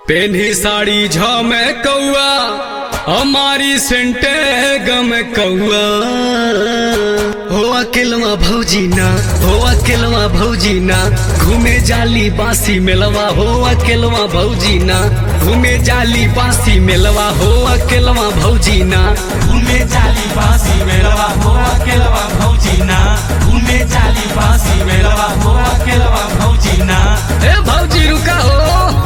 पेन्ही साड़ी झमे कौआ हमारी सेंटे गम कौआ हो अकेलवा भौजी ना हो अकेलवा भौजी ना घूमे जाली बासी मेलवा हो अकेलवा भौजी ना घूमे जाली बासी मेलवा हो अकेलवा भौजी ना घूमे जाली बासी मेलवा हो अकेलवा भौजी ना घूमे जाली बासी मेलवा हो अकेलवा भौजी ना ए भौजी रुका हो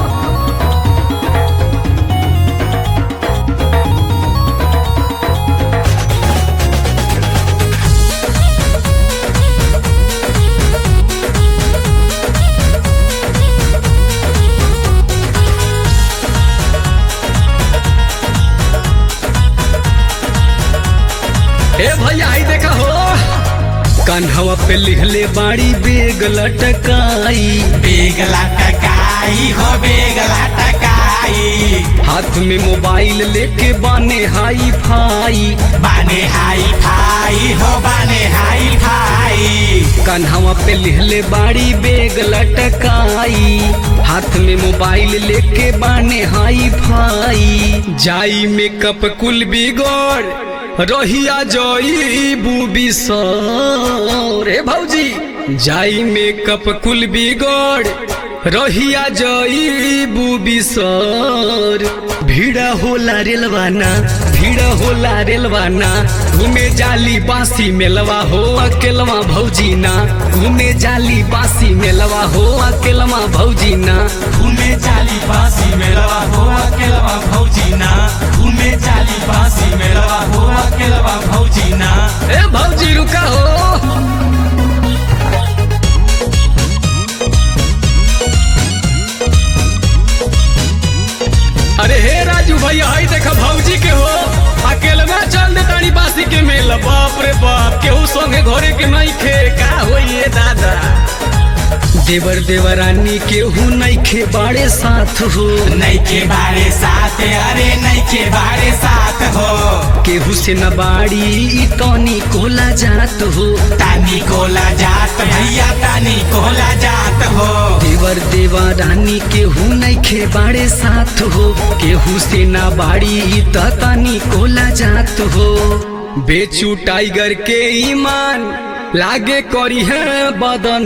ए भैया आई देखा हो कान्हवा पे लिखले बाड़ी बेग लटकाई बेगला टकाई हो बेगला टकाई हाथ में मोबाइल लेके बाने हाई फाई बाने हाई फाई हो बाने हाई फाई कान्हवा पे लिखले बाड़ी बेग लटकाई हाथ में मोबाइल लेके बाने हाई फाई जाई मेकअप कुल बिगड़ रहिया जई बूबी सर रे भौजी जाई मेकअप कुल बिगड़ रहिया जई बूबी सर भीड़ा होला रेलवाना भीड़ होला रेलवाना घूमे जाली बासी मेलवा हो अकेलवा भौजी ना घूमे जाली बासी मेलवा हो अकेलवा भौजी ना घूमे जाली बासी मेलवा हो अकेलवा भौजी ना घूमे जाली बासी मेलवा हो अकेलवा भौजी ना ए भौजी रुका हो अरे हे राजू भैया हई देखा भौजी के हो अकेले में चल दे ताड़ी बासी के मेल बाप रे बाप केहू संगे घरे के नहीं खे का होइए दादा देवर देवरानी केहू नहीं खे बाड़े साथ हो नई के बारे साथ अरे नई के बारे साथ हो केहू से न बाड़ी ई तनी कोला जात हो तानी कोला जात भैया तानी कोला जात हो देवर देवा रानी केहू नइखे बाड़े साथ हो केहू से ना बाड़ी ई त तनी कोला जात हो बेचू टाइगर के ईमान लागे करी है बदन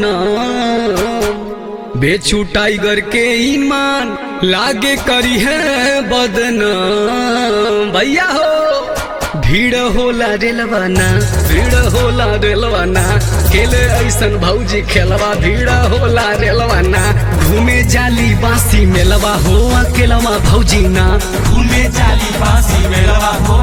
बेचू टाइगर के ईमान लागे करी है बदन भैया हो भीड़ होला रेलवाना भीड़ होला रेलवाना खेले ऐसन भौजी खेलवा भीड़ होला रेलवाना घूमे जाली बासी मेलवा हो अकेलवा भौजी ना घूमे जाली बासी मेलवा हो